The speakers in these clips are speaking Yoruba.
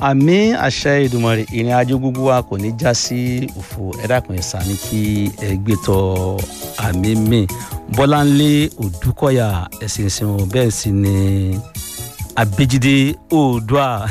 àmì àṣẹ Èdùmàrè ìrìn àjò gbogbo wa kò ní já sí òfò ẹ dákun ẹ sàmì kí ẹ gbé tọ àmì mi Bọ́láńlé Òdúkọ̀yà ẹ̀sìn ìsìn wọn bẹ́ẹ̀ sì ni Abéjídé Oòduà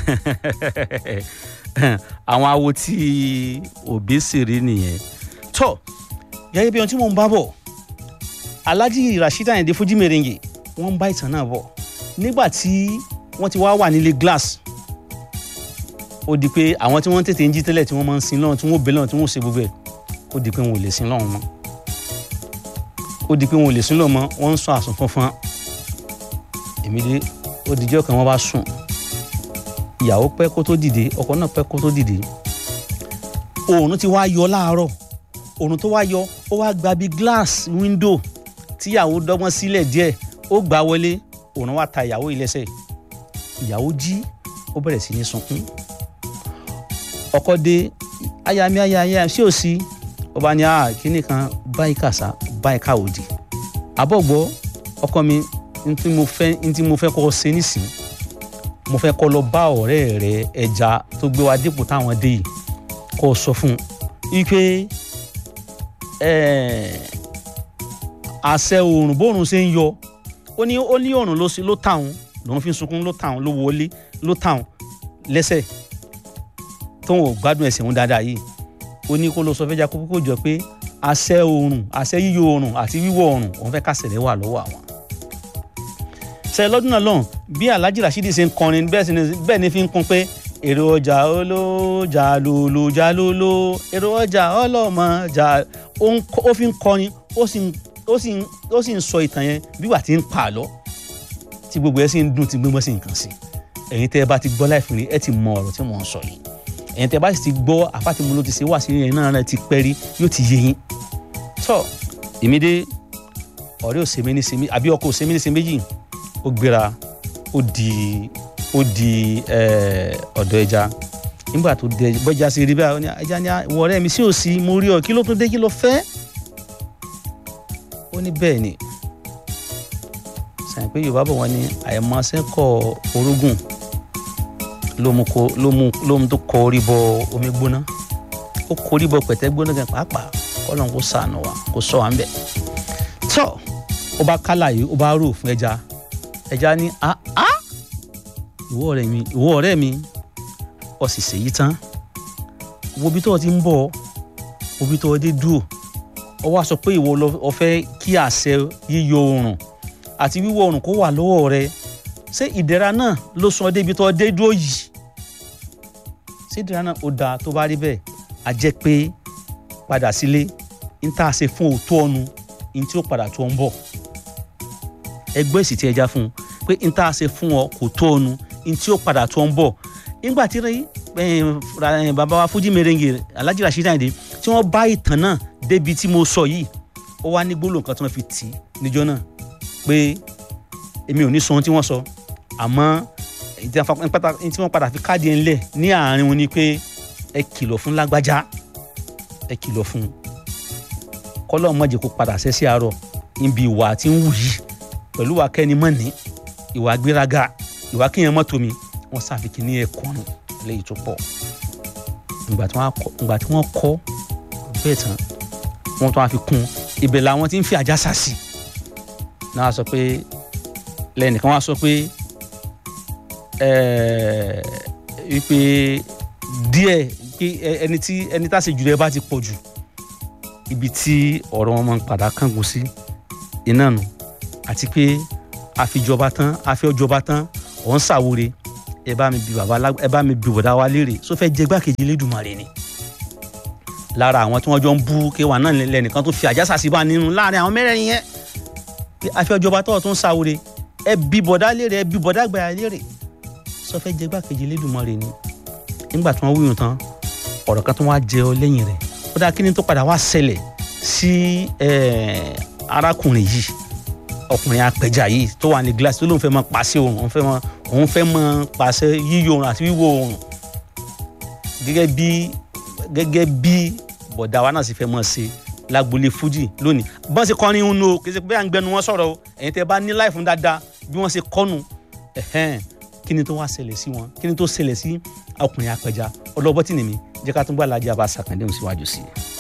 àwọn awo tí òbí sì rí nìyẹn tó gẹ́gẹ́ bí ohun tí mò ń bá bọ̀ Alhaji Rasheed Ayinde Fuji Merengue wọ́n ń bá ìtàn náà bọ̀ nígbà tí wọ́n ti wá wà nílé glass ó di pé àwọn tí wọ́n tètè ń jí tẹ́lẹ̀ tí wọ́n máa ń sin lọ́run tí wọ́n bẹ̀ lọ́run tí wọ́n ṣe gbogbo ẹ̀ ó di pé wọn ò lè sin lọ́run mọ́ ó di pé wọn ò lè sin lọ́run mọ́ wọ́n ń sọ àsùn fọ́nfọ́n èmi dé ó dijọ́ kan wọ́n bá sùn ìyàwó pẹ́ kó tó dìde ọkọ náà pẹ́ kó tó dìde oòrùn ti wá yọ láàárọ̀ oòrùn tó wá yọ ó wá gba bí glass window tíyàwó dọ́gbọ́n sílẹ̀ díẹ̀ ó gbà wọlé oòrùn wá ta ìyàwó ilẹ̀ṣẹ̀ ìyàwó jí ó bẹ̀rẹ̀ sí ní sunkún ọkọ dé ayami ayami ṣé ò sí ó bá ní ah kíní kan báyìí kàṣá báyìí káwòdì àbọ̀gbọ́ ọkọ mi n tí mo fẹ́ n tí mo fẹ́ kọ́ ṣe nísìn mo fẹ́ kọ́ lọ bá ọ̀rẹ́ rẹ ẹja tó gbé wa dípò táwọn dé yìí kó sọ fún un wípé àṣẹ oòrùn bóòrùn ṣe ń yọ ó ní ó ní oòrùn ló ṣe ló tàun lòun fi ń sunkún ló tàun ló wọlé ló tàun lẹ́sẹ̀ tóun ò gbádùn ẹsẹ̀ òun dáadáa yìí ó ní kó lọ sọ fẹ́jà kókó jọ pé àṣẹ oòrùn àṣẹ yíyọ oòrùn àti wíwọ̀ oòrùn òun fẹ́ kásẹ̀lẹ̀ wà lọ́wọ́ àwọn. ṣe lọ́dún náà lọ́hùn bí Alhaji Rasheed ṣe ń kọrin bẹ́ẹ̀ ni fi ń kún pé èrò ọjà olójà lòlò jà lòlò èrò ọjà ọlọ́mọ jà ó fi ń kọrin ó sì ń sọ ìtàn yẹn bí wà tí ń pa àlọ́ tí gbogbo ẹ sì ń dùn tí gbogbo ẹ sì ń kàn sí ẹ̀yin tẹ́ ẹ bá ti gbọ́ láìfún rí ẹ ti mọ ọ̀rọ̀ tí mò ń sọ yìí ẹ̀yin tẹ́ bá sì ti gbọ́ àfàtìmọ́ ló ti ṣe wà sí ẹ̀yin náà rẹ̀ ti pẹ́ rí yóò ti yé yín tọ́ èmi dé ọ̀rẹ́ òsèmí ní sèmi àbí ọkọ òsèmí ní sèmi méjì ó gbéra ó di ó di ọ̀dọ̀ ẹja nígbà tó dé bọ́jà sí rí báyìí ẹja ní ìwọ ọ̀rẹ́ mi sí òsì mo rí ọ kí ló tó dé kí ló fẹ́ ó ní bẹ́ẹ̀ ni sàn pé Yorùbá bọ̀ wọ́n ní àìmọ̀ọ́sẹ́kọ̀ orógùn ló mú kó ló mú ló mú tó kọ orí bọ omi gbóná ó kọ orí bọ pẹ̀tẹ́ gbóná gan pàápàá kọ́lọ́n kó sànù wa kó sọ wá ń bẹ̀. tọ́ ó bá kálà yìí ó bá rò fún ẹja ẹja ní a a ìwọ ọ̀rẹ́ mi ìwọ ọ̀rẹ́ mi ó sì ṣèyí tán wo bí tó o ti ń bọ̀ wo bí tó o dé dúró ó wá sọ pé ìwọ ló fẹ́ kí àṣẹ yíyọ oòrùn àti wíwọ̀ oòrùn kó wà lọ́wọ́ rẹ ṣé ìdẹ̀ra náà ló sọ débi tó dé dúró yìí ṣé ìdẹ̀ra náà ó dáa tó bá rí bẹ́ẹ̀ a jẹ́ pé padà sílé n tá a ṣe fún òótọ́ ọ̀nu n tí ó padà tó ń bọ̀ ẹgbẹ́ èsì tí ẹja fún un pé n tá a ṣe fún ọ kò tó ọ̀nu n tí ó padà tó ń bọ̀ nígbà tí bàbá wa Fuji Merengue Alhaji Rasheed Ayinde tí wọ́n bá ìtàn náà débi tí mo sọ yìí ó wá ní gbólóhùn kan tí wọ́n fi tì í níjọ́ náà pé èmi ò ní sọ ohun tí wọ́n sọ àmọ́ tí wọ́n padà fi káàdì ẹ̀ ńlẹ̀ ní àárín wọn ni pé ẹ kìlọ̀ fún lágbájá ẹ kìlọ̀ fún kọ́lọ́ mọ̀jẹ̀ kó padà ṣẹ́ sí àárọ̀ níbi ìwà tí ń wù yìí pẹ̀lú ìwà kẹ́ni mọ̀ ní ìwà gbéraga ìwà kíyàn mọ́tò mi wọ́n ṣàfikún ní ẹ̀kọ́nù léyìí tó pọ̀ ìgbà tí wọ́n kọ́ bẹ́ẹ̀ tán wọ́n tún á fi kún ibẹ̀ làwọn tí ń fi àjàsà sí náà sọ pé lẹ́nìkan wá sọ pé wípé díẹ̀ pé ẹni tí ẹni tá a ṣe jù rẹ bá ti pọ̀ jù ibi tí ọ̀rọ̀ wọn máa ń padà kángun sí iná nù àti pé àfijọba tán àfiọjọba tán ọ̀ ń ṣàwòrè ẹ bá mi bi bàbá ẹ bá mi bi bọ̀dá wa léèrè só fẹ́ jẹ gbákejì Elédùmarè ni lára àwọn tí wọ́n jọ ń bú kéwà náà lẹ́nìkan tó fi àjàsà sí bá nínú láàrin àwọn mẹ́rẹ̀ẹ̀rin yẹn pé àfiọjọba tó tó ń ṣàwòrè ẹ bi bọ̀dá léèrè ẹ bi bọ̀dá gbàyà léèrè sọ fẹ́ jẹ gbákejì Elédùmarè ni nígbà tí wọ́n wúyùn tán ọ̀rọ̀ kan tó wá jẹ ọ lẹ́yìn rẹ̀ ó dáa kí ni tó padà wá ṣẹlẹ̀ sí arákùnrin yìí ọkùnrin apẹja yìí tó wà ní gíláàsì tó lóun fẹ́ máa pàṣẹ òun òun fẹ́ máa òun fẹ́ máa pàṣẹ yíyọ òun àti wíwọ̀ òun gẹ́gẹ́ bí gẹ́gẹ́ bí bọ̀dá wa náà sì fẹ́ máa ṣe lágbolé fújì lónìí bọ́n ṣe kọrin ń nu o kì í ṣe pé à ń gbẹnu wọn sọ̀rọ̀ o ẹ̀yin tẹ́ bá ní láì fún dáadáa bí wọ́n ṣe kọ́nu ẹ̀hẹ́n kí ni tó wá ṣẹlẹ̀ sí wọn kí ni tó ṣẹlẹ̀ sí ọkùnrin apẹja ọlọ́bọ́tì nìmi jẹ́ ká tún gbà lájà bá ṣàkàndéhùn síwájú sí i.